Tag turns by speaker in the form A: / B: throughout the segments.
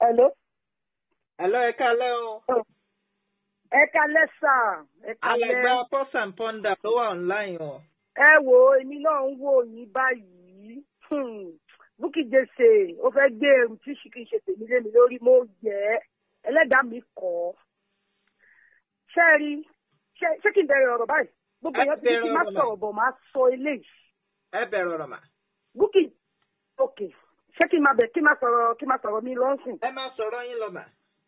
A: Hello.
B: Hello, ẹ kálẹ́ o.
A: Ẹ kalẹ́ sà. Ẹ
B: Alàgbà
A: kalẹ́.
B: Pọ́s and Ponder tó wà online o.
A: Ẹ wo èmi náà ń wò yín báyìí. Hmm. Bukky Jesse ó fẹ́ gbé ẹrù tí ṣì kì í ṣe tèmi lé mi lórí mo yẹ ẹ́. Ẹlẹ́dàá mi kọ́. Ṣé ẹ rí? Ṣé ṣé kí n bẹ̀rẹ̀ ọ̀rọ̀ báyìí? Gbogbo
B: Ẹ
A: èèyàn ti ní kí n má
B: bẹ̀rẹ̀ ọ̀rọ̀
A: sọ̀rọ̀ bọ̀ máa sọ eléyìí.
B: Ẹ bẹ̀rẹ̀ ọ̀rọ̀ mà.
A: Bukky ok ṣé kí n máa bẹ̀ kí n máa sọ̀rọ̀ kí n máa sọ̀rọ̀ mi lọ́sìn?
B: Ẹ máa sọ̀rọ̀ yín lọ mà.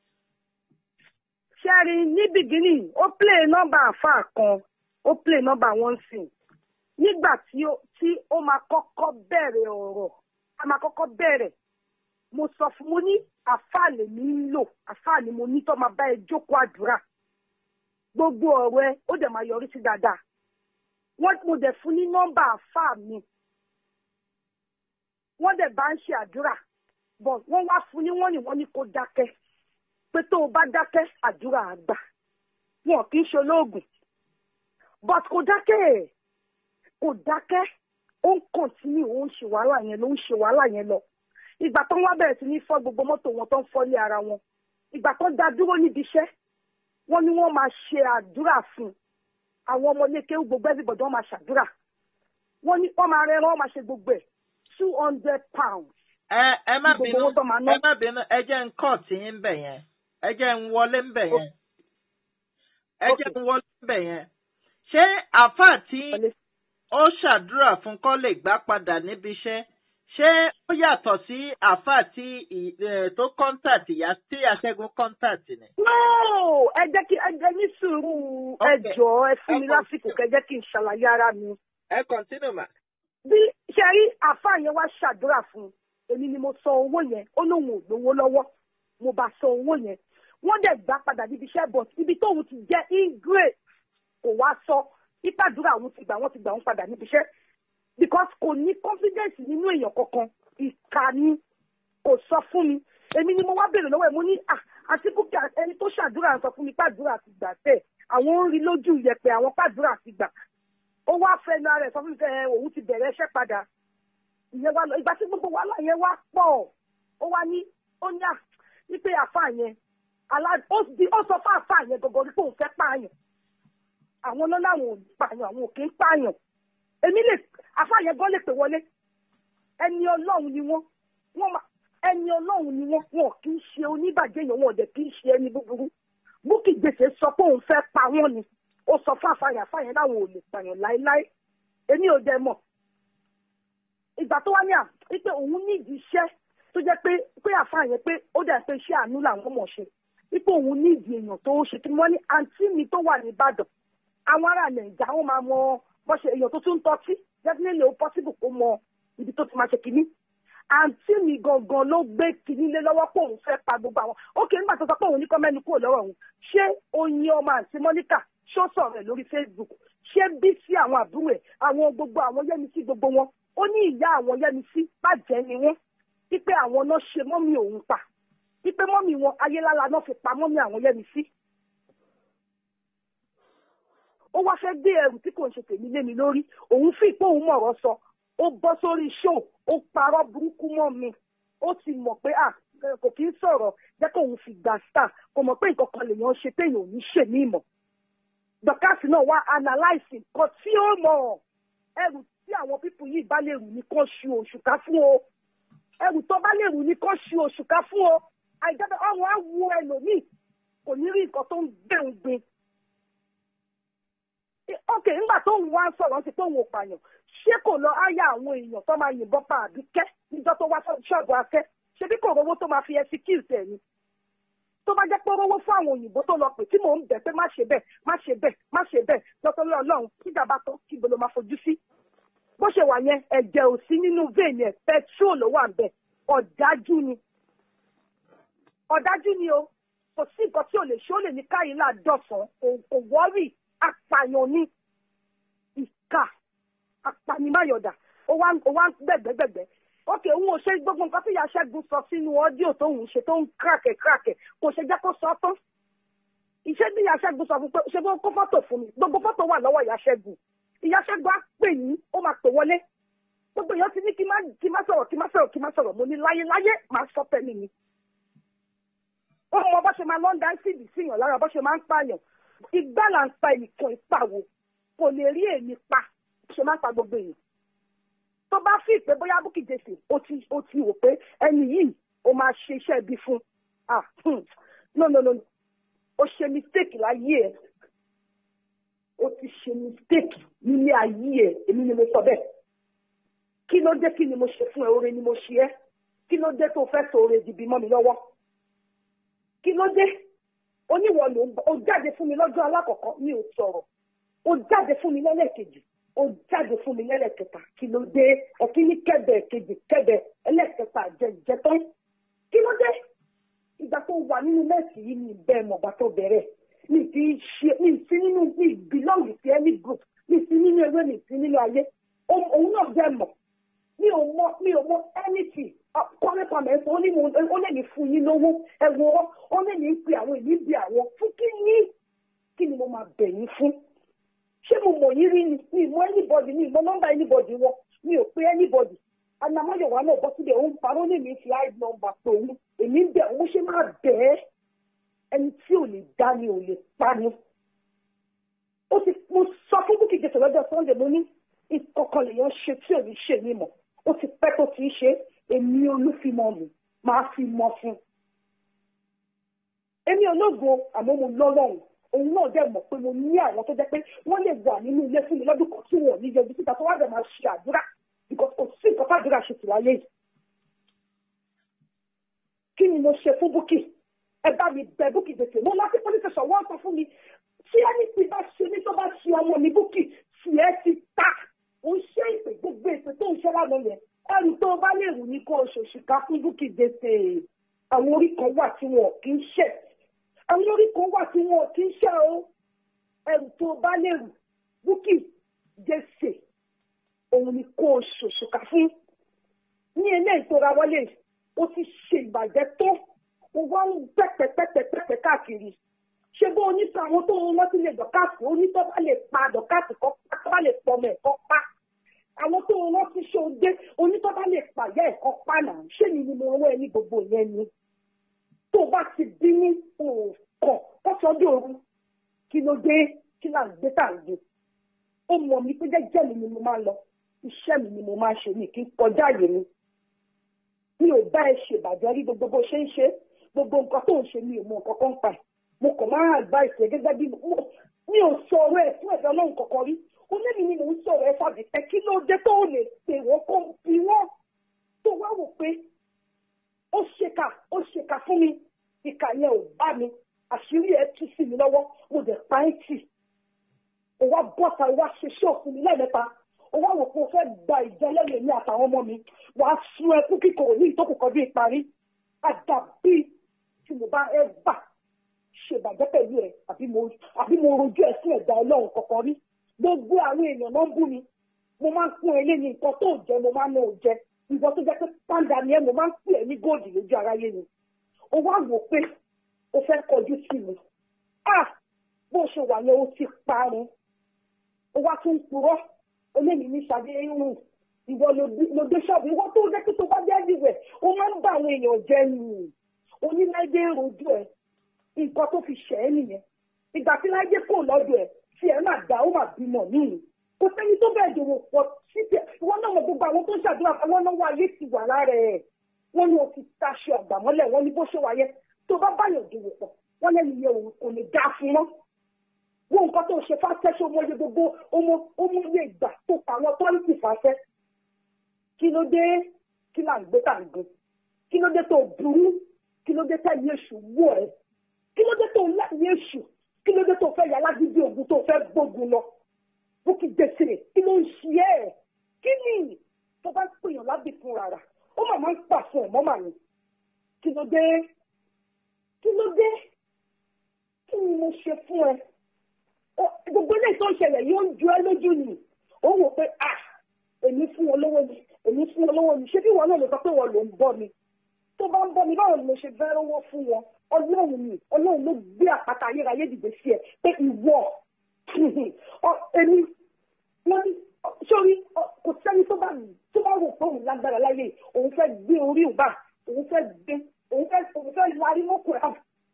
A: ṣẹ́rí ní bìgínì ó play nọ́mbà àfà kan ó play nọ́mbà one sìn nígbà tí ó tí ó máa kọ́kọ́ bẹ̀rẹ̀ ọ̀rọ̀ a máa kọ́kọ́ bẹ̀rẹ̀ mo sọ fún mo ní àfà lèmi ń lò àfà ni mo ní tó máa bá ẹ jókòó àdúrà gbogbo ọ̀rọ̀ ẹ ó dẹ̀ máa yọrí sí dáadáa wọ́n mo dẹ̀ fún ní nọ́mbà àfà mi wọ́n dẹ̀ bá ń ṣe àdúrà bọ̀ wọ́n wá fún ní wọ́n ní wọ́n ní kó dákẹ́ pé tó o bá dákẹ́ àdúrà àgbà wọn kì í ṣe olóògùn but kò dákẹ́ ẹ̀ kò dákẹ́ ó ń kọ̀ntínú ó ń ṣe wàhálà yẹn ló ń ṣe wàhálà yẹn lọ ìgbà tó ń wá bẹ̀rẹ̀ sí ní fọ́ gbogbo mọ́tò wọn tó ń fọ́lé ara wọn ìgbà tó ń dá dúró níbi iṣẹ́ wọ́n ní wọ́n máa ṣe àdúrà fún un àwọn ọmọléke gbogbo everybody wọ́n máa ṣàdúrà wọ́n ní wọ́n máa rẹ́rán wọ́n máa ṣe gbogbo ẹ̀ two hundred pounds
B: Ẹ ẹ má
A: Gbogbo
B: bínú
A: owó tó máa ná.
B: ẹ má bínú ẹ jẹ́ ń kọ́ tí yín bẹ̀ yẹn. Ẹ jẹ́ ń wọlé ń bẹ̀ yẹn. Ẹ jẹ́ ń wọlé ń bẹ̀ yẹn. Ṣé àfáà tí ó ṣàdúrà fún kó lè gbá padà níbi iṣẹ́ ṣé ó yàtọ̀ sí àfáà tí ì- eh, tó kọ́ńtàtì yá tí aṣẹ́gun kọ́ńtàtì ni?
A: no ẹ jẹ́ kí ẹ jẹ́ ní sùúrù ẹ
B: Okay.
A: jọ̀ọ́ ẹ fún mi
B: Okay.
A: lásìkò kẹ́ jẹ́ kí n ṣàlàyé ara mi.
B: Ẹ kọ̀ntínú mà.
A: bí ṣe rí àáfàá yẹn wá ṣàdúrà fún un èmi ni mo san owó yẹn ó lóun ò lówó lọ́wọ́ mo bá san owó yẹn wọ́n dẹ̀ gbà padà níbi iṣẹ́ but ibi tóun ti jẹ́ ingrate kò wá sọ ìpàdúrà òun ti gbà wọ́n ti gbà wọ́n padà níbi iṣẹ́ because kò ní confidence nínú èèyàn kankan ìkà ni kò sọ fún mi èmi ni mo wá béèrè lọ́wọ́ ẹ̀ mo ní ah àti Bukky ẹni tó ṣàdúrà sọ fún mi pàdúrà ti gbà tẹ̀ àwọn ń rí lójú yẹpẹ àwọn pàdúrà ti gbà ó wá fẹnu ara ẹ̀ sọ fún mi pé ẹ, òun ti bẹ̀rẹ̀ iṣẹ́ padà ìyẹn wá lọ ìgbà tí gbogbo wàhálà yẹn wá pọ̀ ó wá ní ó ní à wípé àfa yẹn alá ó di ó sọ fún àfa yẹn gọgọ wípé òun fẹ́ pààyàn àwọn náà làwọn ò ní pààyàn àwọn ò kì í pààyàn èmi lè àfa yẹn gan lè pè wọlé ẹni ọlọ́run ni wọ́n wọ́n máa ẹni ọlọ́run ni wọ́n wọn kì í ṣe oníbàjẹ́ yẹn wọn ò dẹ̀ kì í ṣe ẹni búburú Bukky Jesse sọ pé òun fẹ́ pa wọ́n ni ó sọ fún àfàyàn àfàyàn láwọn ò lè pààyàn láéláé èmi ò dẹ̀ mọ̀ ìgbà tó wá ní à wípé òun nídìí iṣẹ́ tó jẹ́ pé pé àfàyàn pé ó dẹ̀ pé iṣẹ́ àánú làwọn mọ̀ ṣe wípé òun nídìí èèyàn tó ṣe kí wọ́n ní àǹtí mi tó wà ní Ìbàdàn àwọn ará Nàìjíríà wọn máa mọ bó ṣe èèyàn tó tún ń tọ́tí definitely ó possible kó mọ ibi tó ti máa ṣe kínní àǹtí mi gangan ló gbé kínní lé lọ́wọ́ pé òun fẹ́ pa gbogbo àwọn ókè nígbà tó sọ pé òun ní kọ́ mẹ́nu kúrò lọ́rọ̀ òun ṣé oyin ọmọ àǹtí Monica ṣó sọ̀rọ̀ ẹ̀ lórí Facebook ṣé bí sí àwọn àbúrò ẹ̀ àwọn gbogbo àwọn yẹ́misí gbogbo wọn ó ní ìyá àwọn yẹ́misí bàjẹ́ ni wọ́n wípé àwọn náà ṣe mọ́mì òun pa wípé mọ́mì wọn ayélára náà fi pa mọ́mì àwọn yẹ́misí ó wá fẹ́ gbé ẹrù tí kò ń ṣe tèmi lé mi lórí òun fi pé òun mọ̀rọ̀ sọ ó bọ́ sórí show ó parọ́ burúkú mọ́ mi ó ti mọ̀ pé à kò kí ń sọ̀rọ̀ jẹ́ kó òun fi gbà star kò mọ̀ pé nǹkan kan lèèyàn ṣe téèyàn ò ní ṣe ní ìmọ̀ dọ́kásì náà wá analyse nǹkan tí ó mọ̀ ẹrù tí àwọn pípù yìí bá lè rù ní kán ṣu òṣùká fún o ẹrù tó bá lè rù ní kán ṣu òṣùká fún o àìjẹ́bẹ̀ ọrùn á wo ẹlòmíì kò ní rí nǹkan tó ń gbẹ̀hùn gbin ok nígbà tó ń wá sọ̀rọ̀ sí pé òun ò pààyàn ṣé kò lọ áyà àwọn èèyàn tó máa yìnbọn pa àbíkẹ́ níjọ́ tó wá ṣọ́ọ̀bù afẹ́ ṣebí kò rówó tó máa fi execute ẹ̀ ni tó bá jẹ́ pé rówó fún àwọn òyìnbó tó lọ pè tí mò ń bẹ̀ pé má ṣe bẹ́ẹ̀ má ṣe bẹ́ẹ̀ má ṣe bẹ́ẹ̀ lọ́tọ́rí ọlọ́run kíjà bá tán kí gbolo máa fojú sí bó ṣe wà yẹn ẹ̀jẹ̀ ò sí nínú vein ẹ̀ petrol ló wà ń bẹ̀ ọ̀dájú ni ọ̀dájú ni o kò sí nǹkan tí ò lè ṣe ó lè ní káyìlá dọ̀sán kò wọ́rì apààyàn ní ìka apanimáyọ̀dà ó wá ń gbẹ̀gbẹ̀gbẹ̀gbẹ̀ ókè òun ò ṣe gbogbo nǹkan tí ìyá Ṣẹ́gun sọ sínú ọ́díò tó ń ṣe tó ń kíràkẹ̀ kíràkẹ̀ kò ṣe jẹ́ kó sọ tán iṣẹ́ bí ìyá Ṣẹ́gun sọ fún pé ṣé bó kó fọ́tò fún mi gbogbo fọ́tò wà lọ́wọ́ ìyá Ṣẹ́gun ìyá Ṣẹ́gun á pè yín ó máa pè wọlé gbogbo èèyàn ti ní kí má kí má sọ̀rọ̀ kí má sọ̀rọ̀ kí má sọ̀rọ̀ mo ní láyé láyé máa sọ tẹ́lẹ̀ mi ó mọ bó ṣe máa lọ ń dá síìdì síyàn lára bó ṣe máa ń pààyàn igbá là ń pa ẹnìkan ìpàwò kò lè rí èmi pa ṣe máa ń pa gbogbo èèyàn tó bá fi pé bóyá Bukky Jesse ó ti ó ti wò pé ẹni yìí ó máa ṣe iṣẹ́ ibi fún ah hmm, no no no ó ṣe mistake láyé ẹ̀ ó ti ṣe mistake nílé ayé ẹ̀ èmi ni mo sọ bẹ́ẹ̀ kí ló dé kí ni mo ṣe fún ẹ oore ni mo ṣe ẹ́ kí ló dé tó fẹ́ sọ oore dìbì mọ́ mi lọ́wọ́ kí ló dé oníwọ̀ ló ń bọ̀ ó jáde fún mi lọ́jọ́ alákọ̀ọ́kọ́ mi ò sọ̀rọ̀ ó jáde fún mi lẹ́lẹ́kejì ó jáde fún mi lẹ́lẹ́kẹta kí ló dé ẹ̀kíní kẹ́bẹ̀ kejì kẹ́bẹ̀ ẹlẹ́kẹta jẹjẹ tán kí ló dé ìgbà tó wà nínú mẹ́sì yìí ní bẹ́ẹ̀ mọ̀ bá tó bẹ̀rẹ̀ mi ti ṣe mi sí nínú mi belong sí any group mi sí nínú ewé mi sí nínú ayé òun náà bẹ́ẹ̀ mọ̀ mi ò mọ mi ò mọ anything kọ́lé pàmẹ́ sọ ó ní mo ó lè ní fún yín lówó ẹ̀wọ̀n ó lè ní pe àwọn èyí bí àwọn fún kí ní kí ni mo máa bẹ̀ yín fún ṣé mo mọ̀ yín rí ni mi mọ anybody mi mọ nọ́mbà anybody wọn mi ò pe anybody anamáyọ̀wá náà bọ́ síbẹ̀ òun parọ́ lè mi fi hide number pé òun èmi ń bẹ̀ òun ṣe máa bẹ̀ ẹ́ ẹni tí ò lè dá ni ò lè pa ni. ó ti mo sọ fún Bukky Jesse lọ́jọ́ Sunday mo ní ìkọ̀kan lèèyàn ṣe tí ò ní ṣe mí mọ̀ ó ti pẹ́ tó ti ń ṣe èmi olúfimọ́ mi máa fi mọ́ fún. èmi ológo àmọ́ mo lọ́lọ́run òun náà dẹ̀ mọ̀ pé mo ní àwọn tó jẹ́ pé wọ́n lè wà nínú ilé fún mi lọ́dún kan tí wọ́n ní yọjú síta tó wá dẹ̀ máa ṣe àdúrà because kò sí nǹkan fàdúrà ṣe tìláyé yìí. kí ni mo ṣe fún Bukky ẹ bá mi bẹ Bukky Jesse mo láti police station wọ́n sọ fún mi tí ẹni tí bá ṣe ní tó bá ṣe ọmọ mi Bukky tí ẹ ti ta ó ń ṣe ìpè gbogbo ìpè tó ń ṣe lánàá yẹn ẹrù tó bá lè rù ní kó o ṣòṣìkà fún Bukky Jesse àwọn orí kan wà tí wọn kì í ṣe àwọn orí kan wà tí wọn kì í ṣe o ẹrù tó bá lè rù Bukky Jesse òun ni kó o ṣòṣìkà fún ní ilé ìtura wọlé o ti ṣe ìbàjẹ́ tó o wá ń pẹ́pẹ́pẹ́pẹ́pẹ́ káàkiri ṣé bó oníta àwọn tó ń rántí lè dọ̀kásì onítọ́ bá lè pa dọ̀kásì kọ́ pa tó bá lè pọ̀ mọ́ ẹ̀kọ́ pa àwọn tó ń rántí ṣe òde onítọ́ bá lè pàyà ẹ̀kọ́ pa náà ṣé ni ni mo rán ẹ ní gbogbo yẹn ni tó bá ti bí ní òkàn kọ́sọ́dọ̀ òru kí ló dé kí là ń gbé tà ń gbé ó mọ̀ mí pé jẹ́jẹ́ mi ni mo máa ń lọ iṣẹ́ mi ni mo máa ń ṣe mi kì í kọjá àyè mi mi ò bá ẹ ṣèbàjẹ́ rí gbogbo bó ṣe ń ṣe gbogbo nǹkan tó ń ṣe mi ò mọ nǹkan kan pa ẹ̀ mo kàn máa advice ẹ gẹ́gẹ́ bí mi ò sọ̀rọ̀ ẹ̀ fún ẹ̀dá ọlọ́run kankan rí onímì ni mò ń sọ̀rọ̀ ẹ fàbí pé kí ló dé tó lè pè wọ́n kó bí wọ́n tó wá wò pé ó ṣèkà ó ṣèkà fún mi ìkà yẹn ò bá mi àṣírí ẹ tú sí mi lọ́wọ́ mo dẹ̀ pa ẹ́ tì ó wá bọ́ta ó wá ṣe ṣọ́ọ̀fù mi lẹ́ẹ̀mẹ́ta ó wá wò pé o fẹ́ gba ìjẹ́lẹ́yìn ní àtàwọn ọmọ mi wàá sun ẹkún kíkorò ní ìtókù kan bí ìparí àdàbí tí mo bá ẹ bà ṣèbàjẹ́ pẹ̀lú ẹ̀ àbí mo àbí mo rojú ẹ̀ sí ẹ̀dá ọlọ́run kankan rí gbogbo àwọn èèyàn náà ń bú mi mo máa ń fún ẹ léni nǹkan tó jẹ mo máa ń náà jẹ ìwọ tó jẹ pé pàǹdà ni ẹ mo máa ń pè ẹ ní góòdì lójú aráyé ni ó wá wò pé o fẹ́ kọjú sí mi ah bó ṣe wà yẹn o ti parun ó wá tún purọ́ olémi ní sàdé irun ìwọ ló dé ṣọ́ọ̀bù ìwọ tó jẹ́ pé tó bá jẹ́ ìwẹ̀ ó máa ń bá àwọn èèyàn jẹ nù oníláìdé rojú ẹ̀ nǹkan tó fi ṣẹ̀ ẹ́ nìyẹn ìgbà tí láyé kò lọ́dọ̀ ẹ̀ tí ẹ máa dá ó máa bímọ níyì kò sẹ́ni tó bẹ́ẹ̀ dòwò pọ̀ síbẹ̀ wọ́n náà mọ̀ gbogbo àwọn tó ń ṣàdúrà fún wọn náwó ayé ti wà lára ẹ̀ wọ́n ní o ti taṣọ àgbà mọ́lẹ̀ wọ́n ní bó ṣe wáyé tó bá báyọ̀ dòwò pọ̀ wọ́n lẹ́nu yẹ òun kò ní dá fún wọn. wọ́n nǹkan tó ṣe fáṣẹ́ ṣé ọmọ yẹ gbogbo ọmọ ọmọ yẹ ìgbà tó pa àwọn tọ́lìtì fáṣẹ́. kí ló dé kí là ń gbé tà ń gbé kí ló dé tó burú kí ló dé tẹ̀lé èṣù wọ̀ ẹ́ kí ló dé tó láyé èṣù kí ló dé tó fẹ́ yà lágídí ogun tó fẹ́ gbógun lọ Bukky Jesse kí ló ń ṣe ẹ́ kí ni tó bá ń pèèyàn lábì fún rárá ó mà máa ń pàṣẹ ẹ̀mọ́ mà ní kí ló dé kí ló dé kí ni mo ṣe fún ẹ gbogbo ilé tó ń ṣẹlẹ̀ yóò ń ju ẹ lójú ni ó wò pé à èmi fún wọn lówó ni èmi fún wọn lówó ni ṣé bí wọn náà lè sọ pé wọn ló ń bọ́ mi tó bá ń bọ́ mi báwo ni mo ṣe fẹ́ rówó fún wọn ọlọ́run ni ọlọ́run ló gbé àpáta ayérayé dìde sí ẹ pé ìwọ èmi wọ́n ní sórí kò sẹ́ni tó bá tó bá rò pé òun lágbára láyé òun fẹ́ gbé orí òun bá òun fẹ́ gbé òun fẹ́ òun fẹ́ larí mọ́kù ẹ̀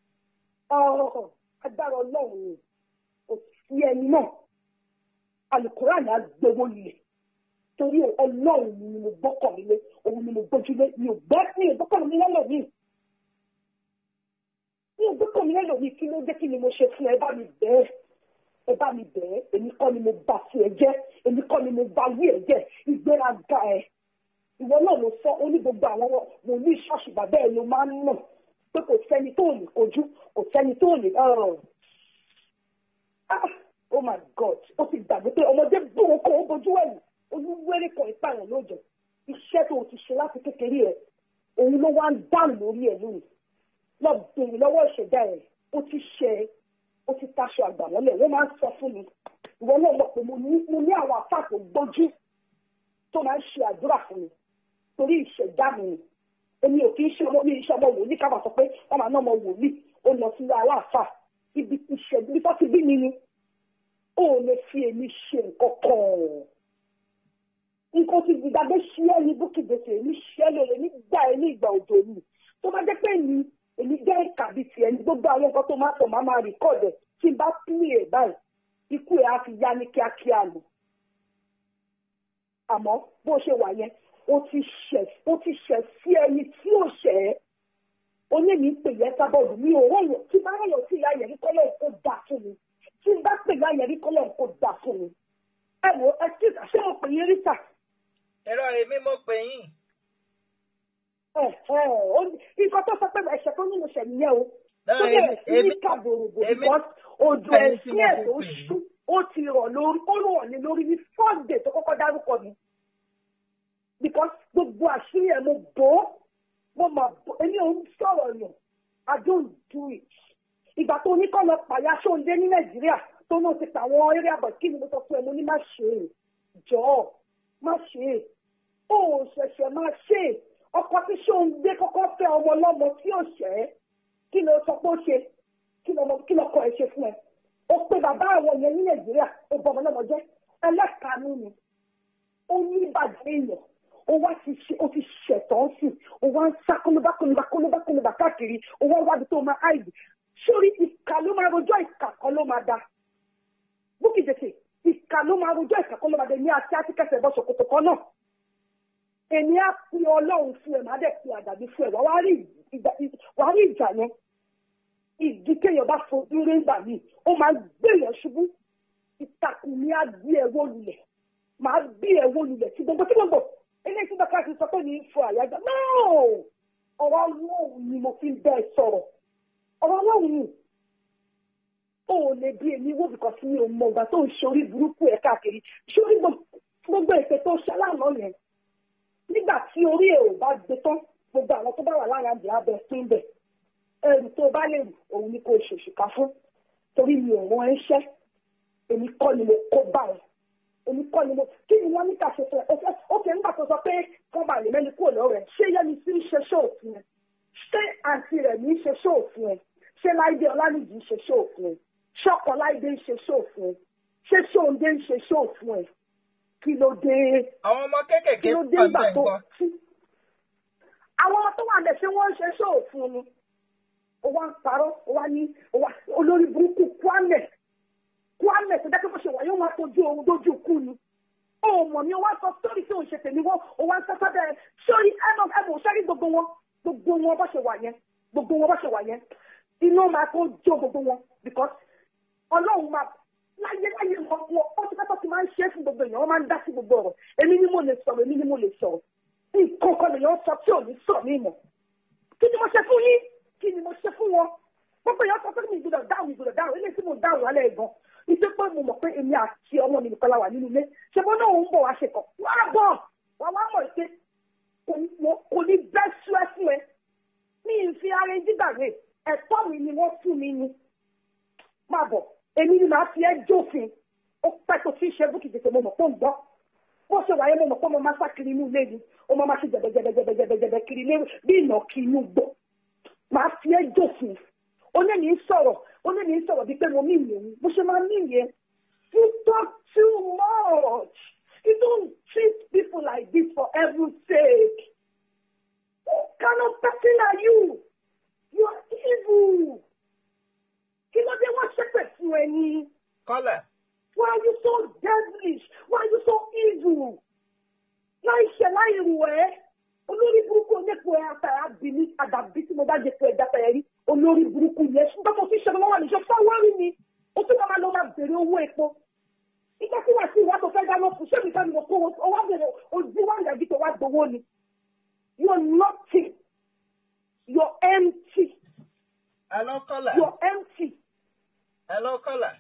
A: ọ̀rọ̀ agbára ọlọ́run ni kò sí ẹni náà alukóraní agbowó lè torí ọlọ́run ni mo gbọ́kàn mi lé òun ni mo gbójúlé mi ò gbọ́ mi ò gbọ́kàn mi lọ́lọ́ mi mi ò gbọ́kàn mi lọ́lọ́ mi kí ló dé kí ni mo ṣe fún ẹ bá mi bẹ́ẹ̀ ẹ bá mi bẹ́ẹ̀ èmi kọ́ ni mo bá sí ẹ jẹ́ èmi kọ́ ni mo bá wí ẹ jẹ́ ìgbéraga ẹ ìwọ náà ló sọ ó ní gbogbo àwọn wòlíì ṣọ́ọ̀ṣì bàbá ẹ ló máa ń nà pé kò sẹ́ni tó lè kojú kò sẹ́ni tó lè ah oh my god ó ti gbàgbé pé ọmọdé gbòòrò kan ó bojú ẹ̀yìn olúwẹ́rẹ́ kan ìpààyàn lóòjọ́ iṣẹ́ tó o ti ṣe láti kékeré ẹ̀ òun ló wá ń dànù lórí ẹ̀ lónìí lọ bèrè lọ́wọ́ ìṣẹ̀dá ẹ̀ ó ti ṣe ó ti taṣọ àgbà mọ́lẹ̀ wọ́n máa ń sọ fún mi ìwọ náà mọ̀ pé mo ní àwọn àfáà tó gbójú tó máa ń ṣe àdúrà fún mi torí ìṣẹ̀dá mi ni èmi ò kì í ṣe ọmọ mi iṣẹ́ ọmọ wòlíì ká máa sọ pé wọ́n máa ná ọmọ wòlíì ó lọ sí aláàfáà ibi ìṣẹ̀dá ibi tó ti bí mi ni ó lè fi èmi ṣe nǹkan kan nǹkan ti gbàgbé ṣíẹ́ ní búkìdèsè èmi ṣíẹ́ lóore nígbà ẹ ní ìgbà òjò yìí tó bá jẹ́ pé èmi èmi jẹ́ ìkàbí tiẹ̀ ní gbogbo àwọn nǹkan tó máa tọ̀ máa máa rìkọ́ọ̀dẹ̀ tí n bá pín ẹ̀ báyìí ikú ẹ̀ á fi yá ní kíákíá lò àmọ́ bó ṣe wà yẹn ó ti ṣẹ̀ ó ti ṣẹ̀ sí ẹni tí ò ṣẹ̀ ẹ́ onímì ń pè yẹn sábọ̀dù mi ò rọ̀yọ̀ tí bá rọ̀yọ̀ sí ìyá yẹn rí kọ́lọ́ kó dà fún mi tí n bá pè ìyá yẹn rí kọ́lọ́ kó dà fún mi ẹ wo ẹ tí ṣé mo pè yín rí sà.
B: ẹ̀rọ èmi mo pè yín.
A: ẹ ẹ nǹkan tó sọ pé ẹ̀ṣẹ̀ tó nínú ṣẹ̀ nìyẹn o tó bẹ̀rẹ̀ sí ní kàbòròbò because òjò ẹ̀sìn ẹ̀ tó ṣú ó ti rọ̀ lórí ó rọ̀ ní lórí ní first day tó kọ́kọ́ dárúkọ mi because gbogbo àṣírí ẹ̀ mo bò ó mo mà bò èmi ò ń sọ̀rọ̀ yàn I don't do it ìgbà tó ní kọ́ lọ pàyà ṣóńdé ní Nàìjíríà tó náà ti pa àwọn area boy kí ni mo sọ fún ẹ mo ní má ṣe é jọ̀ọ́ má ṣe é ó ṣẹ̀ṣẹ̀ má ṣe é ọkọ tí ṣóńdé kọ́kọ́ fẹ́ ọmọ ọlọ́mọ tí ò ṣẹ́ kí ló sọ pé ó ṣe kí ló kọ ẹ ṣe fún ẹ ó pe bàbá àwọn yẹn ní Nàìjíríà ó bọ ọmọ ọlọ́mọ jẹ́ ẹlẹ́kàánú ni ó ní ìbàjẹ́ èèyàn ó wá ti ṣe ó ti ṣẹ̀tọ́ sí ó wá ń sá kólóbá kólóbá kólóbá kólóbá káàkiri ó wá wábi tó máa áìdì sórí ìkà ló máa rojọ́ ìkà kan ló máa da búkì jèsè ìkà ló máa rojọ́ ìkà kan ló máa da ní àti àti kẹsẹ̀ bọ́ ṣòkòtò kan náà èmi á pe ọlọ́run fún ẹ má dẹ̀ pe àdàbí fún ẹ wàá rí ìjà yẹn ìdí kéèyàn bá fojú rí ńgbà míì ó máa gbéyàn ṣubú ìtàkùn ni á gbé ẹ wó lulẹ̀ máa gbé ẹ wó lulẹ̀ tí gbogbo tí gbogbo eléyìí tí bàkà ti sọ pé ní fún àyájọ́ náà ọ̀rọ̀ ọlọ́run ni mo fi ń bẹ́ẹ̀ sọ̀rọ̀ ọ̀rọ̀ ọlọ́run ni ó lè bí èmi wó bìkan sí mi ò mọ ìgbà tó ń ṣe orí burúkú ẹ̀ káàkiri ṣé orí gbogbo ètò tó ṣe aláàánú yẹn nígbà tí orí ẹ̀ ò bá gbé tán gbogbo àwọn tó bá wà lára àǹdí abẹ sí ń bẹ̀ ẹrù tó bá lè rù òun ni kò ṣèṣìkà fún torí mi ò rán ẹṣẹ́ èmi kọ́ ni mo kó bá ẹ èmi kọ́ ni mo kí ni wọ́n ní ká ṣe fún ẹ ọ̀fẹ́ ó kẹ́ nígbà tó sọ pé kán bá lè mẹ́ni kúrò lọ́rọ̀ ẹ̀ ṣé yẹ́ni sí ń ṣe ṣóòfin ẹ ṣé àǹtí rẹ̀ ní í ṣe ṣóòfin ẹ ṣé láìdé ọlánìjì ń ṣe ṣóòfin ẹ ṣọkọ láìdé ń ṣe ṣóòfin ẹ ṣé ṣóòndé ń ṣe ṣóòfin ẹ kí ló dé
B: àwọn ọmọ kéékèèké
A: kí ló dé
B: pọ̀
A: ìgbà
B: bẹ́ẹ̀
A: tó
B: gbọ́.
A: tí àwọn ọmọ tó wà lẹ̀ ṣé wọ́n ń ṣe ṣóòfin ni ó wá ń parọ́ ó wá ní ó wá olórí burúkú kwame kwame tó dákẹ́ bó ṣe wà yóò máa tójú ohun dójú kú ni ó mọ̀ ní ó wá sọ sórí tí òun ṣe tèmi wọ́n ó wá ń sẹ́sẹ́ bẹ́ẹ̀ sórí ẹ̀mọ̀ ẹ̀mọ̀ sẹ́rí gbogbo wọn gbogbo wọn bó ṣe wà yẹn gbogbo wọn bó ṣe wà yẹn iná máa tó jó gbogbo wọn because ọlọ́run máa láyé láyé wọn wọn ó ti pẹ́pẹ́ ti máa ń ṣe é fún gbogbo èèyàn wọ́n máa ń dá sí gbogbo ọ̀rọ̀ èmi ni mo lè sọ̀rọ̀ èmi ni mo lè sọ̀rọ̀ nǹkan kan lèèyàn sọ tí ò ní sọ ní ìmọ̀ kí ni mo ṣe fún yín kí ni mo ṣe fún wọn gbogbo èèyàn sọ pé mi ìgbọ́dọ̀ dáhùn ìgbọ́dọ̀ dáhùn eléyìí tí mo dáhùn lálẹ́ gan ìṣe pé mo mọ̀ pé èmi àti ọmọ mi nìkan la wà nínú ilé ṣe bọ́ náà ń bọ̀ wá ṣe kàn wá bọ̀ wá wá mọ̀ pé kò ní- kò ní bẹ́ sú ẹ fún ẹ mi ì fi ara ẹjí gbàgbé ẹ̀tọ́ mi ni wọ́n fún mi ni máa bọ̀ èmi ni màá fi ẹ́ jófin ó pẹ́ tó fi ṣe búkì tètè mo mọ̀ pé ń gbọ́ bó ṣe wáyé mo mọ̀ pé mo máa sá kiri inú ilé ni ó máa máa ṣe jẹ̀bẹ̀jẹ̀bẹ̀jẹ̀bẹ̀jẹ̀bẹ̀ kiri ilé bí ìnà kí inú gbó màá fi ẹ́ jófin onímì ń sọ̀rọ̀ onímì ń sọ̀rọ̀ bíi pé mo mí ìyẹn bó ṣe máa mí ìyẹn you talk too much you don't treat people like this for heaven's sake what kind of person are you you are evil so devilish why are you so evil láì ṣe láì rù ẹ́ olórí burúkú onípo ẹ̀ àtàrà bí ní àdàbí tí mo bá jẹ pé ẹja pẹ̀lẹ́ rí olórí burúkú yẹn ṣùgbọ́n mo fi ṣe lọ́wọ́ níṣẹ́ fáwọ́rì mi ó tún máa lọ máa bèrè owó epo ìgbà tí wàá sí ìwà tó fẹ́ dáná fún ṣé mi fẹ́ mi lọ kó o wá bèrè ojú wa ìyàjú tó wá gbowó ni you're nothing you're empty
B: Hello, caller.
A: you're empty
B: Hello, caller.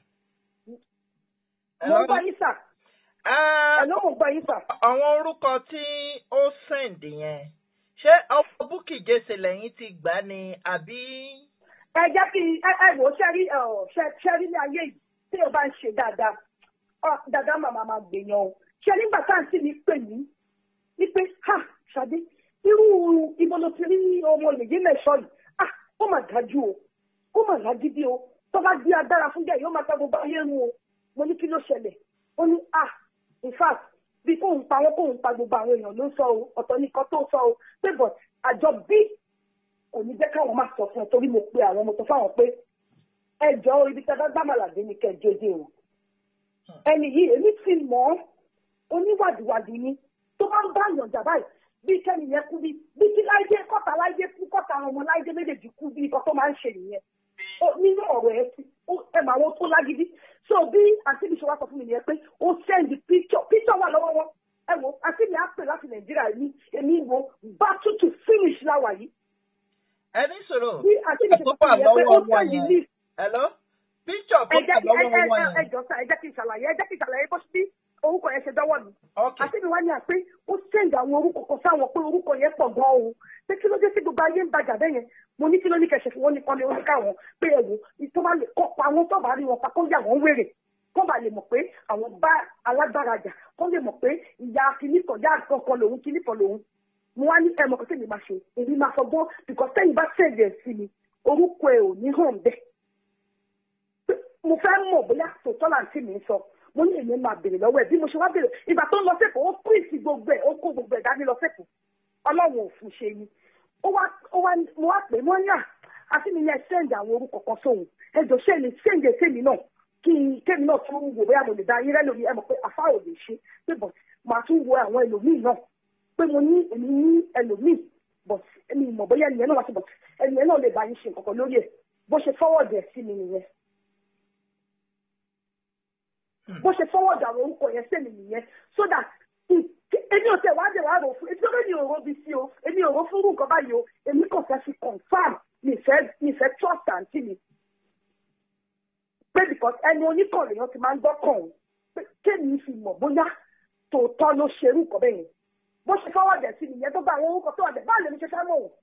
A: mo ń bá yín sà
B: Ah,
A: ẹ̀ ló mo ń bá yín sà.
B: àwọn orúkọ tí ó send yẹn ṣé ọmọ búkì jésè lẹ́yìn ti gbà ni àbí.
A: ẹ jẹ́ kí ẹ ẹ wò ó ṣẹ́rí ṣẹ́rí ní ayé yìí tí o bá ń ṣe dáadáa ọ dáadáa màmá máa gbèyàn o ṣe nígbà tá à ń sì ní pè mí ní pé ha ṣadé irú ibo ló ti rí ọmọ lèyí mẹ́sọ̀ yìí ah ó mà dájú o ó mà lágídí o tó bá di agbára fún jẹ́ yóò máa ta gbogbo ayé run o mo ní kí ló ṣẹlẹ̀ ó ní ah in fact bí kóun pa wọn kóun pa gbogbo àwọn èèyàn ló ń sọ o ọ̀tọ̀ nìkan tó sọ o pé but àjọ bí kò ní jẹ́ káwọn máa sọ fún ẹ torí mo pe àwọn ọmọ tó fáwọn pé ẹ jọ ibi tí a bá gbàmàlàdé ni kẹ jẹjẹ o ẹni yìí èmi ti mọ̀ ọ́ oníwàdìwàdì ni tó bá ń bá yànjà báyìí bí kẹ́ni yẹn kú bí bí kí láìdé kọ́ta láìdé kú kọ́ta àwọn ọmọ láìdé méjèèjì kú bí nǹkan tó máa ń ṣe nìyẹn ó nínú ọ̀rọ̀ ẹ ti ẹ mà wọn tó lágídí so bí àǹtí mi ṣe wá sọ fún mi nìyẹn pé ó send picture picture wà lọ́wọ́ wọn ẹ wo àǹtí mi á pè láti nàìjíríà ní èmi wo battle to finish láwà yìí
B: ẹni sọ̀rọ̀
A: bí àǹtí mi ṣe sọ fún mi nìyẹn pé ó send list
B: hello picture tó
A: ẹ jẹ́
B: wà
A: kí ẹ
B: lọ́wọ́ wọn
A: ẹ ẹ
B: yẹn.
A: jọ sá ẹ jẹ́ kí n ṣàlàyé ẹ jẹ́ kí n ṣàlàyé bó ṣe orúkọ yẹn ṣe dọ́wọ́ mi.
B: ok
A: àti mi wá ní à pé ó sẹ́ǹdì àwọn orúkọ kan sáwọn pé orúkọ yẹn pọ̀ gan o pé kí ló dé sí gbogbo ayé ń bàjá bẹ́ẹ̀ yẹn mo ní kí ló ní kẹsẹ̀ fún wọn ní kọ́ni oníkà wọn pé ẹ wò tó bá lè kọ́ pa àwọn tó bá rí wọn pa kó yà wọ́n wèrè kó bá lè mọ̀ pé àwọn bá alágbára jà kó lè mọ̀ pé ìyá kìnnìkan yá kankan lòun kìnnìkan lòun mo wá ní ẹ mọ̀ kó tèmi máa ṣe èmi máa fọgbọ́n because tẹ́yìn bá sẹ́ǹdì ẹ̀ sí mi orúkọ ẹ̀ ò ní hàn bẹ́ẹ̀ mo fẹ́ mọ̀ bóyá tòótọ́ là ń tì mí sọ mo ní èmi máa béèrè lọ́wọ́ ẹ̀ bí mo ṣe wá béèrè ìgbà tó ń lọ sẹ́kọ̀ọ́ ó píìsì gbogbo ẹ̀ ó kó gbogbo ẹ̀ dání lọ sẹ́kọ̀ọ́ ọlọ́run ò fún ṣe ni ó wá ó wá mo wá pè é wọ́n yà àti mi yẹn sẹ́ǹdì àwọn orúkọ kan sóhun ẹjọ́ sẹ́ni sẹ́ǹdì sẹ́mi náà kí n kémi náà tún wò bóyá mo lè dá yín rẹ́lòmí ẹ mọ̀ pé àfa ò lè ṣe pé bọ̀ màá tún wo àwọn ẹlòmíì náà pé mo ní èmi ní ẹlòmíì bọ̀ ẹni mọ̀ bóyá ẹnìyẹn náà wá sí bọ̀ ẹnìyẹn náà lè bá yín ṣe nǹkan kan lórí ẹ̀ bó ṣe fọwọ́dẹ̀ sí mi nìyẹn bó ṣe fọwọ́ dà àwọn orúkọ yẹn sẹ́mi nìyẹn so that èmi ò tẹ̀ wá dẹ̀ wá rò fún èmi ò ní òró bí sí o èmi ò rò fún irú nǹkan báyìí o èmi kò fẹ́ fi confam mi fẹ́ mi fẹ́ trust àǹtí mi pé because ẹni oníkànnì yẹn ti máa ń gbọ́kàn o pé kéèmí fi mọ̀ bóyá tòótọ́ ló ṣe irú nǹkan bẹ́ẹ̀ yẹn bó ṣe fọwọ́ dẹ̀ sí nìyẹn tó gba àwọn orúkọ tó wà dẹ̀ báwo lèmi ṣe fẹ́ mọ̀ wọ́n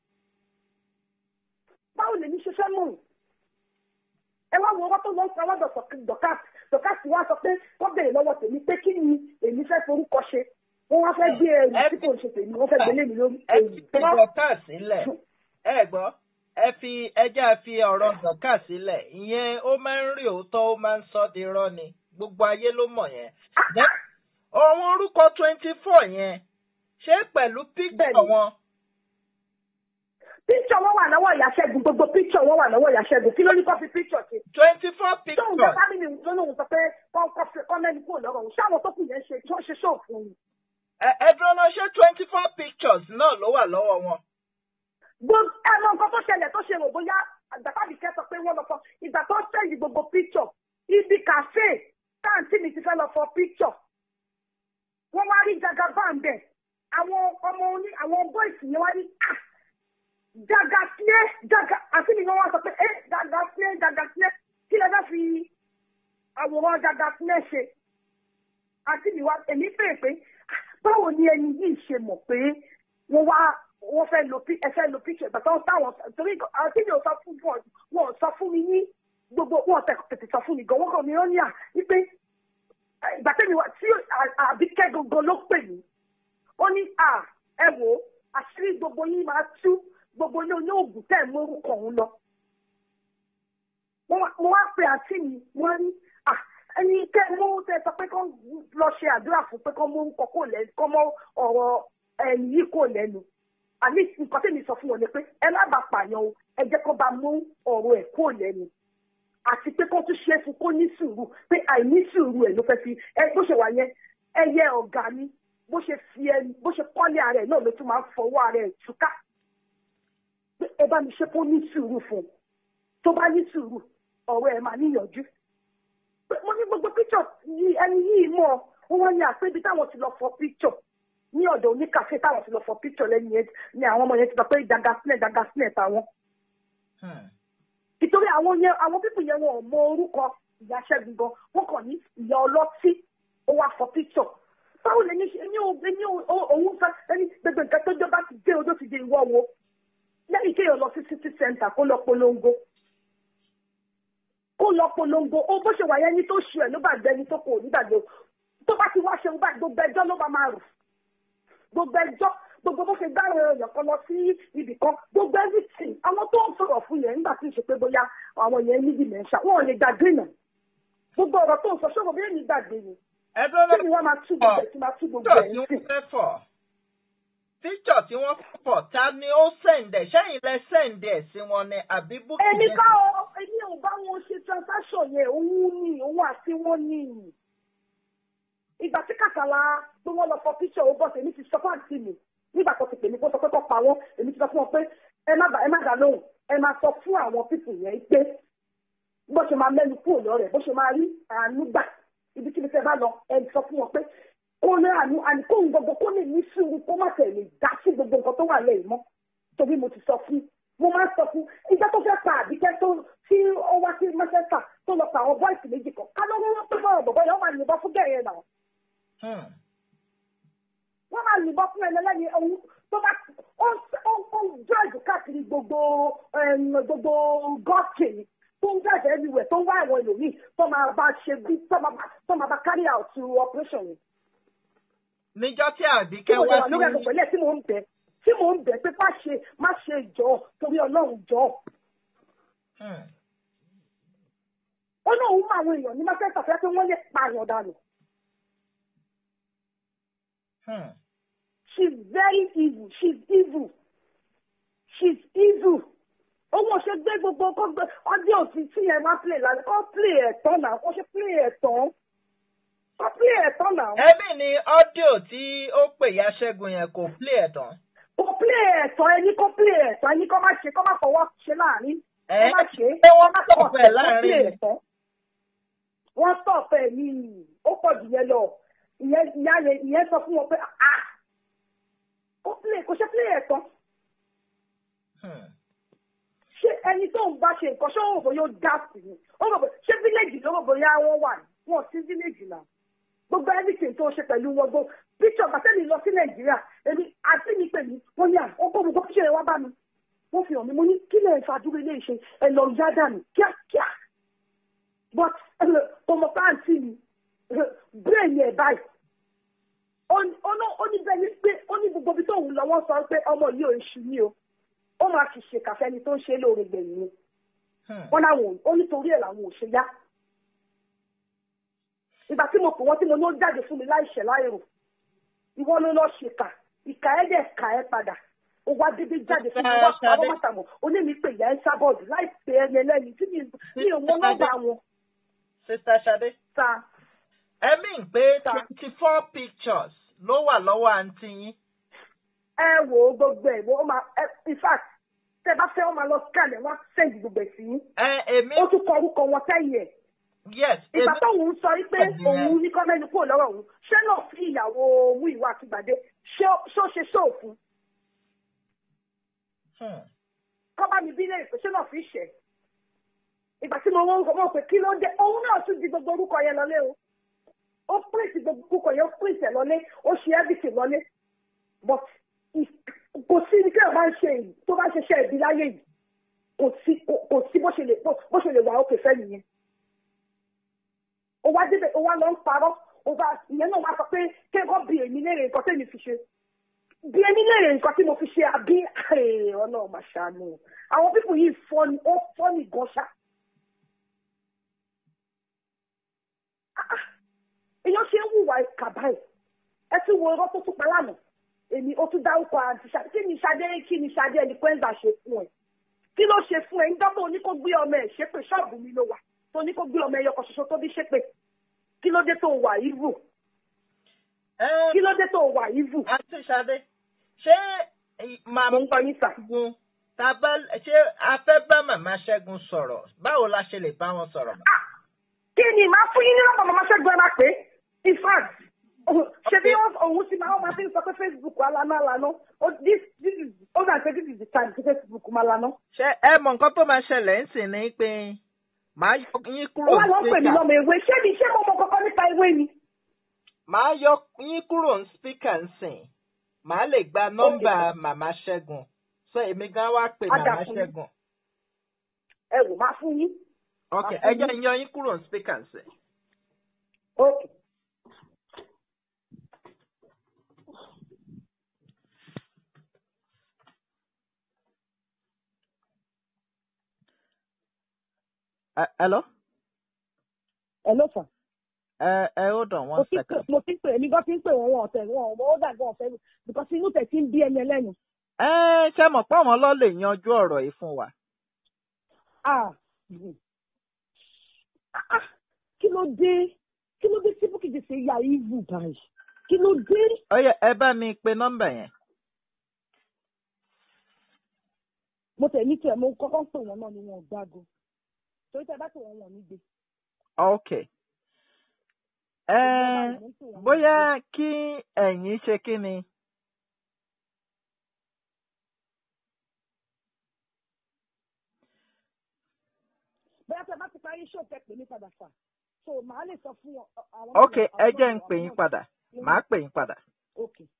A: báwo lèmi ṣe fẹ́ mọ̀ wọ́n ẹ wá wo ọwọ́ tó lọ sọ ọlọ́dọ̀ dọ̀kát dọ̀kát wá sọ pé wọ́n béèrè lọ́wọ́ tèmi pé kí ni èmi fẹ́ forúkọ ṣe wọ́n wá fẹ́ gbé ẹrù tí kò ń ṣe tèmi wọ́n fẹ́ gbé lé mi lórí
B: ẹ
A: èyí
B: fi dọ̀kà sílẹ̀ ẹ gbọ́ ẹ fi ẹja fi ọ̀rọ̀ dọ̀kà sílẹ̀ ìyẹn ó máa ń rí òótọ́ ó máa ń sọ di irọ́ ni gbogbo ayé ló mọ̀ yẹn. Then, àwọn orúkọ twenty four yẹn ṣé pẹ̀lú píkítọ̀
A: Bẹ́ẹ̀ni.
B: wọn
A: píkṣọ wọn wà lọ́wọ́ ìyá ṣẹ́gun gbogbo píkṣọ wọn wà lọ́wọ́ ìyá ṣẹ́gun kí ló ní kó fi píkṣọ ṣe
B: twenty four
A: tóun jẹ
B: pictures
A: fámìlì tó lóun sọ pé kọ́ mẹ́ni kúrò lọ́rọ̀ òun ṣáwọn tó kù yẹn ṣe tí wọ́n ṣe ṣóò fún un
B: ẹ ẹ dúró náà ṣé twenty four pictures náà ló wà lọ́wọ́ wọn.
A: gbogbo ẹnu nǹkan tó ṣẹlẹ̀ tó ṣe rò bóyá àgbàtàbí kẹsọ pé wọ́n lọ fọ ìgbà tó ṣẹ́yìn gbogbo píkṣọ ibi kàfé táǹtì mi ti fẹ́ lọ fọ píkṣọ wọ́n wá rí jagaba ń bẹ̀ àwọn ọmọ oní àwọn bọ́ìsì yẹn wá ní ah jaga sílé jaga àti mi ni wọ́n sọ pé ẹ jaga sílé jaga sílé kí lè fẹ́ fi àwòrán jaga sílé ṣe àti mi wá èmi bèèrè pé ah, báwo ni ẹni yìí ṣe mọ̀ pé wọ́n wá wọ́n fẹ́ lo pi- ẹ fẹ́ lo picture ìgbà tó ń táwọn torí àti mi ò sọ fún wọn wọn ò sọ fún mi ní gbogbo wọn ò tẹ- tètè sọ fún mi gan wọn kàn mí ó ní à wípé eh, ìgbà tẹ́mi wá tí à- àbíkẹ́ gangan ló pè mí ó ní à ẹ wò ó àṣírí gbogbo yín máa tú gbogbo ní oníòògùn tẹ̀ mú orúkọ òun lọ. mo wá- mo wá pe àǹtí mi wọ́n ní à ẹni kẹ́ mú tẹ sọ pé kán lọ ṣe àdúrà fún pé kán mú orúkọ kò lẹ́nu kán mọ ọ̀rọ̀ ẹ̀yìn yìí kò lẹ́nu. àmì nǹkan tẹ̀mí sọ fún wọn ni pé ẹ má bàa pààyàn o ẹ jẹ́ kó bá mú ọ̀rọ̀ ẹ̀ kò lẹ́nu. àti pé kó tún ṣe é fún kó ní sùúrù pé àìní sùúrù ẹ̀ ló fẹ́ fi ẹ bó ṣe wà yẹn ẹyẹ ọ̀gá ni bó ṣe fi ẹ bó ṣe kọ́lé ara ẹ̀ náà ló tún máa ń fọwọ́ ara ẹ̀ túká pé ẹ bá mi ṣe kó ní sùúrù fún un tó bá ní sùúrù ọ̀rọ̀ ẹ̀ máa níyànjú pé mo ní gbogbo píṣọ̀ yìí ẹni yìí mọ̀ ó wọ́n ní àpébi táwọn ti lọ fọ píṣọ̀ ní ọ̀dọ̀ oníkàfé táwọn ti lọ fọ píṣọ̀ lẹ́yìn yẹn ni àwọn ọmọ yẹn ti sọ pé dagasílẹ̀ dagasílẹ̀ táwọn nítorí àwọn yẹn àwọn pípù yẹn wọn ò mọ orúkọ ìyá ṣẹ́gun gan wọ́n kàn ní ìyá ọlọ́tí ó wá fọ píṣọ̀ báwo lè ní ṣe ní ní òun fẹ́ ẹni gbogbo nǹkan tó jọba ti dé odó ti dé ìwọ wo lẹ́yìn kéèyàn lọ sí city center kó lọ polongo kó lọ polongo ó bó ṣe wà yẹn ní tó ṣe ẹ̀ ló bá gbẹ ní tó kò nígbàgbé tó bá ti wá ṣe bá gbogbo ẹjọ́ ló bá máa rù gbogbo ẹjọ́ gbogbo bó ṣe gbá èèyàn kan lọ sí ibì kan gbogbo everything àwọn tó ń sọ̀rọ̀ fún yẹn nígbà tí ì ṣe pé bóyá àwọn yẹn ní dementia wọn ò lè gbàgbé náà gbogbo ọ̀rọ̀ tó ń sọ ṣọ́kọ̀ bí èmi gbàgbé ni kí ni wọ́n máa tú gbogbo ẹ̀ tí máa tú gbogbo ẹ̀ ń sìn.
B: Píṣọ̀ tí wọ́n fọ̀ ta ni ó sẹ̀ǹdẹ̀ sẹ́yìn lẹ sẹ̀ǹdẹ̀ sí wọn ni àbí búkì
A: èmi ká ọ èmi ò bá wọn ṣe transaction yẹn òun ni òun àti wọn ni ìgbà tí kàkàlà pé wọ́n lọ fọ píṣọ̀ ó bọ̀ sí èmi ti sọ fún àǹtí mi nígbà tó ti pè mí kó sọ pé kó pa wọ́n èmi ti sọ fún wọn pé ẹ má ẹ má dá lóhùn ẹ máa sọ fún àwọn pípù yẹn pé bó ṣe máa mẹ́nu kúrò lọ́rẹ̀ bó ṣe máa rí àánú gbà ibi tí mi fẹ́ bá lọ ẹ sọ fún wọn pé kó ní àánú àní kóhun gbogbo kó lè ní sùúrù kó má tẹ̀ lè dá sí gbogbo nǹkan tó wà lẹ́yìn mọ́ torí mo ti sọ fún mo máa ń sọ fún ìjọ tó fẹ́ pa àbíkẹ́ tó tí ó wá sí Manchester tó lọ pa àwọn bọ́ìsì méjì kan ká lọ́wọ́ wọn pé bọ́ọ̀ bọ̀bọ̀ yẹn wọ́n máa yìnbọn fún gẹ̀yẹ́ náà wọ́n máa yìnbọn fún ẹlẹ́lẹ́ni ohun tó bá ó ó jọ́ọ̀jù káàkiri gbogbo gbogbo gọ́ọ̀kì tó ń jọ́ọ̀jù everywhere tó ń wá àwọn ẹlòmíì tó máa bá ṣe bí tó máa bá carry out operation yìí.
B: níjọ́ tí àbíkẹ́ wá sí.
A: tí mo lórí ẹ̀kọ́ pẹ̀lẹ́ tí mò ń bẹ̀ tí mò ń bẹ̀ pé má ṣe má ṣe jọ torí ọlọ́run jọ. ó náà ń mọ àwọn èèyàn ní mákẹ́tà fẹ́ pé wọ́n lè pààyàn dànù.
B: Hmm.
A: She's very evil. She's evil. She's evil. Owó ṣe gbé gbogbo kó gbé ọdí òtí tí ẹ máa play lálẹ́ kó play ẹ̀ tán náà kó ṣe play ẹ̀ tán. Kó play ẹ̀ tán náà.
B: ẹbí ni ọ́díò tí ó pè ya ṣẹ́gun yẹn kò play ẹ̀ tán.
A: Kó play ẹ̀ tán ẹni kó play ẹ̀ tán ẹni kó má ṣe kó má fọwọ́ ṣe láàrin.
B: ẹ
A: Kó má ṣe
B: pé wọ́n
A: má
B: tọ̀ fẹ́
A: play
B: láàrin.
A: ẹ̀ tán. Wọ́n tọ̀ fẹ́ ní ó pọ̀ jù yẹn lọ. Ìyẹn ìyá yẹn ìyẹn sọ fún wọn pé ah kó play kó ṣe play ẹ̀ tán.
B: Hmm.
A: ṣé ẹni tó ń bá ṣe nǹkan ṣé òun bóyá ó dá sí ni ó rò bóyá ṣé fíléèjì ló rò bóyá wọ́n wà ní wọn sí fíléèjì náà gbogbo everything tó ṣe pẹ̀lú wọn gbó picture bàtẹ́lì lọ sí nàìjíríà èmi àti mi pè mí wọ́n ní à ó kó gbogbo picture yẹn wá bá mi wọ́n fi hàn mí mo ní kí lè fa dúró ilé iṣẹ́ ẹ lọ yá dànù kíákíá but ọmọ fáǹtì mi brain yẹn báyìí ó ní bẹ́ẹ̀ ni pé ó ní gbogbo ibi tóun lọ wọ́n sọ pé ọmọ yìí ò ń ṣu ní o ó máa fi ṣe kàfẹ́ ni tó ń ṣe lóore gbẹ̀yìn ni wọ́n láwọn ó nítorí ẹ̀ làwọn ò ṣe yá. ìgbà tí mo pè wọ́n tí mo ní ó jáde fún mi láìṣẹ̀ láìrò ìwọ ló lọ ṣèkà ìkà ẹ̀ dẹ̀ kà ẹ́ padà ó wá dédé jáde fún mi wá pa ọmọ màtàmọ́ onímì pè yá ẹ́ sábọ̀dù láì pè é yẹn lẹ́yìn tí mi ò mọ nọ́mbà wọn.
B: sista Ṣadé.
A: ta
B: ẹ mí pé twenty four pictures ló wà lọ́wọ́ àǹtí yín.
A: ẹ wò ó gbogbo ẹ̀ wọ́n máa in fact tẹ bá fẹ́ wọ́n máa lọ scan ẹ̀ wọ́n send gbogbo ẹ̀ sí yín.
B: ẹ èmi.
A: ó tún kọ orúkọ wọn sẹ́yìn ẹ̀.
B: yes
A: ìgbà
B: èmi.
A: tóun sọ pé òun ní kọ́mẹ́nu kúrò lọ́rọ̀ òun ṣé náà fi ìyàwó mú ìwà àtìgbàdé ṣé ó ṣe ṣóòfun
B: Hmm.
A: kọ́ bá mi bí lè pè ṣé náà fi ṣẹ̀. ìgbà tí mo wọ́n mọ̀ pé kí ló dé òun náà tún di gbogbo orúkọ yẹn lọlé o ó pèsè gbogbo orúkọ yẹn ó pèsè lọlé ó ṣe everything lọlé but kò sí ní kí ẹ bá ń ṣe èyí tó bá ń ṣiṣẹ́ ìbí láyé yìí kò sí kò sí bó ṣe lè bó ṣe lè wà ókè fẹ́ nìyẹn. ó wá débẹ̀ ó wá lọ ń parọ́ ó bá ìyẹn náà wá sọ pé kéèkọ́ bí èmi léèrè nǹkan tẹ́mi fi ṣe bí èmi léèrè nǹkan tí mo fi ṣe àbí ọ̀nà ọ̀mà ṣàánú àwọn pípù yìí fọ́ni ó fọ́ni gan ṣá. èèyàn ṣe ń hùwà ìkà báyìí ẹ ti wo irọ́ tó tún pa lánàá èmi ó tún dárúkọ àǹtí ṣadé kí ni ṣadé kí ni ṣadé ẹni pẹ́ńdà ṣe fún ẹ kí ló ṣe fún ẹ ń dọ́gbọ́n oní kó gbé ọmọ ẹ̀ ṣe pé ṣọ́ọ̀bù mi ló wà tó ní kó gbé ọmọ ẹyọ kan ṣoṣo tó bí ṣépè kí ló dé tó wà ìvù
B: Ẹ
A: kí ló dé tó wà ìvù
B: àti Ṣadé ṣé
A: mo
B: màmá
A: ń gbọ́ yín sà.
B: Ṣẹ́gun ta bá ṣé a fẹ́ bá màmá Ṣẹ́gun sọ̀rọ̀ báwo la ṣe lè bá wọn sọ̀rọ̀?
A: Ah, kí ni màá fún yín ní nọ́mbà màmá ṣẹ́gun ẹ máa pè é in fact ṣe bí òun ti máa máa fi ń sọ pé facebook alana alana Oh, this this is ó dà pé this is the time tí facebook máa lana.
B: Ṣé ẹ mọ nǹkan tó máa ṣẹlẹ̀ ń sìn ní pé màá yọ yín
A: ó
B: kúrò
A: wá lọ pè mí
B: speaker.
A: lọ́mọ ewé ṣé mi ṣé mo mọ kọ́kọ́ nípa ewé ni.
B: Màá yọ yín kúrò ní speaker ń sìn. Màá lè gba nọ́mbà màmá Ṣẹ́gun. So èmi gan wá pè
A: Á dà
B: màmá
A: fún yín.
B: Ṣẹ́gun.
A: ẹ wò máa fún yín.
B: Ok,
A: Á
B: ẹ
A: fún
B: jẹ́
A: yín.
B: ń yọ yín kúrò ní speaker ń sìn.
A: ok
B: Ẹ hello?
A: ẹ ló fà.
B: Ẹ ẹ hold on
A: mo
B: one
A: ti pè
B: second.
A: mo ti pè èmi gan ti ń pè wọn wọn ọ̀tẹ̀ wọn ó dàgbọ́ ọ̀fẹ́ because inú tẹ̀ ti ń bí ẹni ẹlẹ́nu.
B: Ẹ ṣe mọ̀ pé àwọn lọ́ lè yanjú ọ̀rọ̀ yìí fún wa.
A: Ah, mm. Ah, ah, kí ló dé kí ló dé tí bókì ti ṣe ya ìvù báyìí kí ló dé.
B: Ó yẹ ẹ bá mi pe nọ́mbà yẹn.
A: mo tẹ̀ ní tiẹ̀ mo kọ́kọ́ ń pè wọ́n náà ni wọn ò gbágo torí tẹ bá pè wọ́n wọn ò ní gbé.
B: Ok. Ẹ bóyá kí ẹ̀yin ṣe kí ni?
A: bóyá tẹ bá ti parí ṣó tẹ pè mí padà fà so màá lè sọ fún wọn. àwọn
B: Ok,
A: náà-
B: ẹ
A: àwọn
B: jẹ́
A: náà-
B: ń pè
A: àwọn
B: yín
A: náà-
B: padà. Màá pè yín padà.
A: ok